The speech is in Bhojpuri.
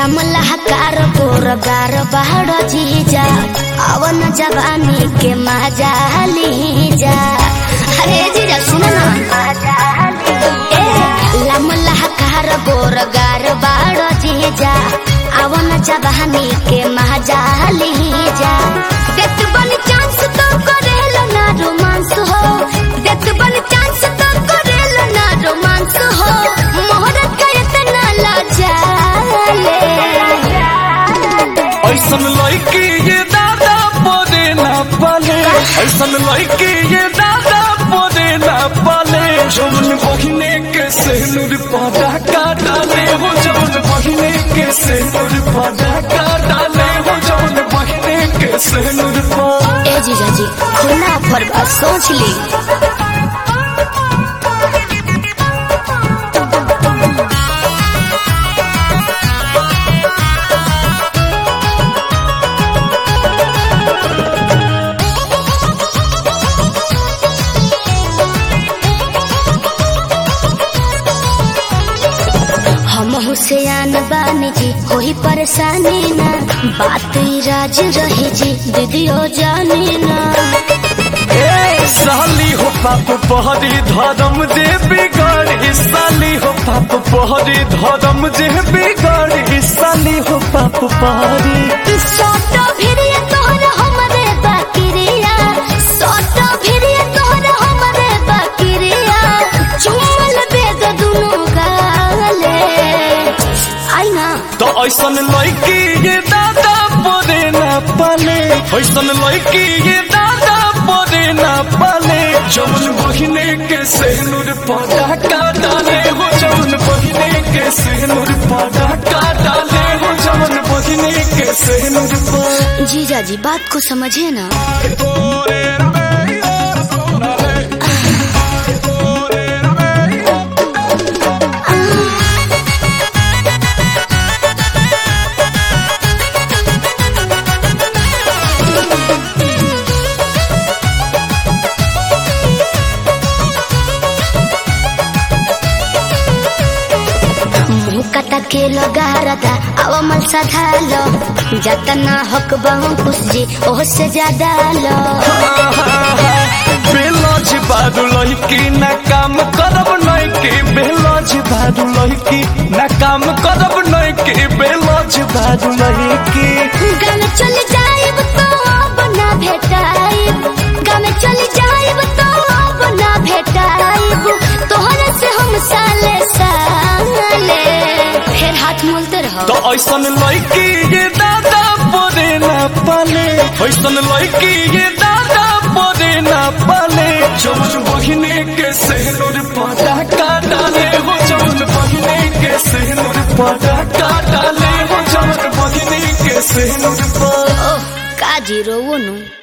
लमलहकार गोरगार बाहर जीजा अवन जवानी के मजा लीजा अरे जीजा सुन ना ए लमलहकार गोरगार बाहर जीजा अवन जवानी के मजा लीजा देत बन चांस तो करेल ना रोमांस हो देत बन चांस तो करेल ना रोमांस हो मोहर करत ना लाजाले ऐसन लड़की ये दादा बोले ना पाले ऐसन लड़की ये दादा बोले ना पाले जौन बहिने के सेनुर पादा का डाले हो जौन बहिने के सेनुर पादा का डाले हो जौन बहिने के सेनुर पा ए जीजा जी खुला पर बात सोच ली हम हुसैन बानी जी कोई परेशानी ना बात ई राज रही जी दीदियो जानी ना ए साली हो पाप पहरी धर्म जे बिगड़ी साली हो पाप पहरी धर्म जे बिगड़ी साली हो पाप पहरी सोटो भिरिय तोहर हमरे बाकिरिया सोटो भिरिय तोहर हमरे बाकिरिया चुमल बेग दुनु गाले आई ना तो ऐसन लड़की ये दादा बोले ना पाले ऐसन लड़की ये दादा बोले ना पाले जौन बहिने के सेनुर पादा का डाले हो जौन बहिने के सेनुर पादा का डाले हो जौन बहिने के सेनुर पा जीजा जी बात को समझिए ना मुँह कटा के लगा रहा अब मल सधालो जतना हक बहु खुश जी ओह से ज्यादा लो बेलज बादू लड़की ना काम करब नैकी बेलज बादू लड़की ना काम करब नैकी बेलज बादू लड़की गाने चल जाइब तो अब ना भेटाइब गाने चल जाइब तो अब ना भेटाइब तोहरे से हम साले साले फिर हाथ मोलते रहो तो ऐसन लड़की ये दादा बोले ना पाले ऐसन लड़की ये दादा बोले ना पाले जौन बहिने के सेनुर पादा का डाले हो जौन बहिने के सेनुर पादा का डाले हो जौन बहिने के सेनुर पा ओह काजी रोवो नु